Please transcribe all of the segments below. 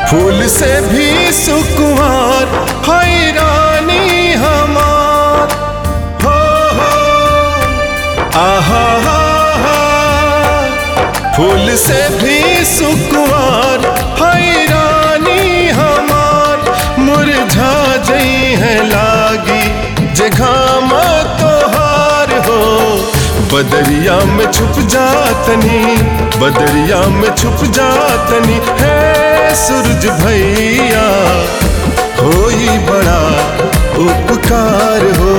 फूल से भी सुकुमार हैरानी हमार हो हो आहा हा हा फूल से भी सुकुमार हैरानी हमार मुरझा जई है लागी जे घाम तोहार हो बदरिया में छुप जातनी बदरिया में छुप जातनी है सूरज भैया होई बड़ा उपकार हो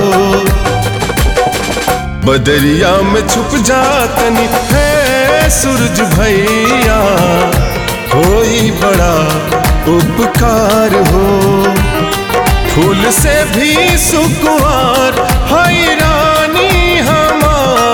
बदरिया में छुप जातनी है सूरज भैया होई बड़ा उपकार हो फूल से भी सुकुआर हैरानी हमार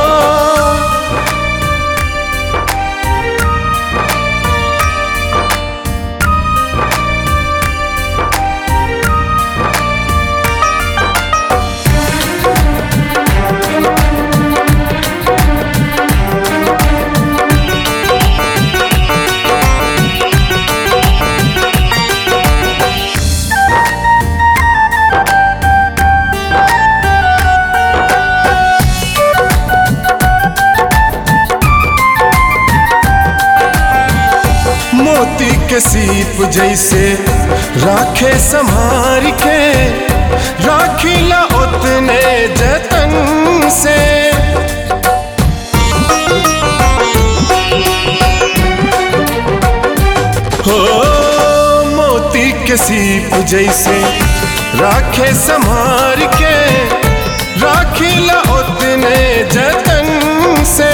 मोती के सीप जैसे राखे संभार के राखीला उतने जतन से हो मोती के सीप जैसे राखे संभार के राखीला उतने जतन से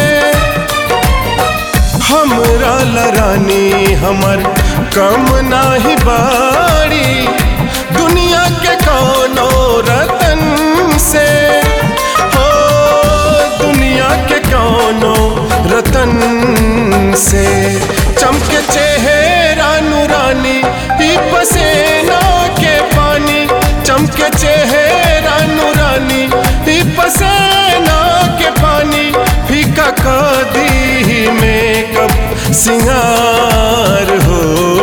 हमरा लरानी हमर कम नाही बाड़ी दुनिया के कौनो रतन से हो दुनिया के कौनो रतन से चमके चेहरा नूरानी ही पसेना के पानी चमके चेहरा नूरानी ही पसेना के पानी फीका कदी में कब सिंगार हो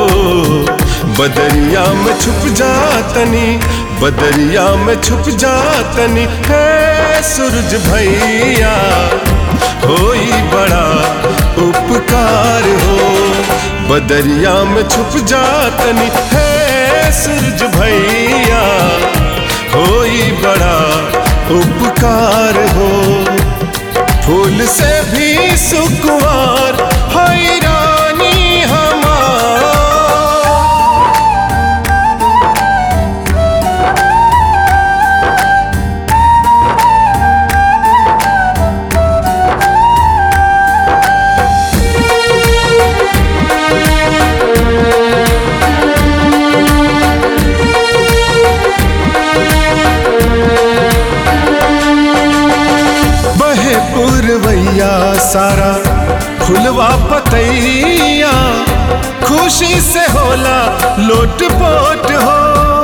बदरिया में छुप जातनी बदरिया में छुप जातनी है सूरज भैया होई बड़ा उपकार हो बदरिया में छुप जातनी है सूरज भैया होई बड़ा उपकार हो फूल से भी सुकुआर हैरानी हमार बहे पुरवैया सारा फुलवा पतैया खुशी से होला लोट पोट हो